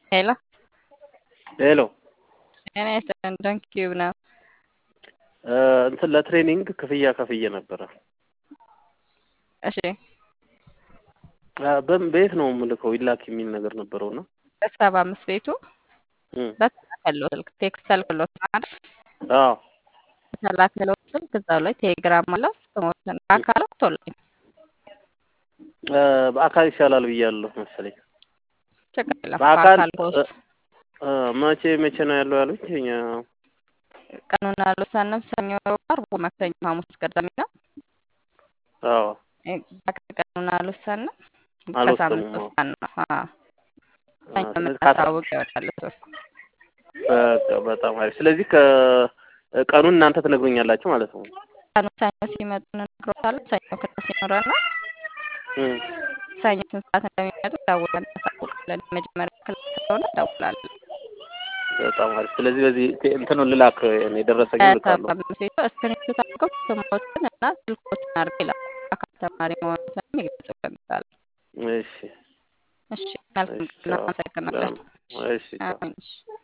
ሄሎ ሄሎ ጤና ይስጥልን። ዶንኪው ነው። እንትን ለትሬኒንግ ክፍያ ከፍዬ ነበረ። እሺ በም- በየት ነው የምልከው? ይላክ የሚል ነገር ነበረው እና በሰባ አምስት ቤቱ እም፣ በተላከለው ስልክ ቴክስት ተልክሎት ማለት አዎ በተላከለው ስልክ እዛው ላይ ቴሌግራም አለው ስሞትን በአካል ወጥቶልኝ እ፣ በአካል ይሻላል ብያለሁ መሰለኝ። ችግር የለም። በአካል በአካል ፖስት እ፣ መቼ መቼ ነው ያለው ያሉኝ? እኛ ቀኑን አልወሰንም። ሰኞ፣ ዓርብ፣ ማክሰኞ፣ ሐሙስ፣ ቅዳሜ ነው። አዎ እ፣ ቀኑን አልወሰንም። አልወሰኑም። ከሳምንት አዎ ውስጥ ቀን ነው። አዎ ሰኞ ስለዚህ ካሳ የምናሳውቅ ይሆናል እሱ። በቃ በጣም አሪፍ። ስለዚህ ከቀኑን እናንተ ትነግሩኛላችሁ ማለት ነው። ቀኑ ሰኞ ሲመጡ እንነግሮታለን። ሰኞ ክላስ ይኖረናል። እም፣ ሰኞ ስንት ሰዓት እንደሚመጡ ደውለን እናሳውቃለን። የመጀመሪያ ክላስ ስለሆነ ደውላለን። በጣም አሪፍ። ስለዚህ በዚህ ቴ- እንትኑን ልላክ እኔ የደረሰኝ ልካለሁ። ከሰባ አምስት ቤቱ እስክሪፕት አድርገው ስሞችን እና ስልኮችን አድርገው ይላሉ። አካል ተማሪ መሆኑን ይገልጹልናል። እሺ እሺ መልካም እሺ፣ ቀን። አዎ፣ እናመሰግናለን። እሺ ቻው። አሜን። እሺ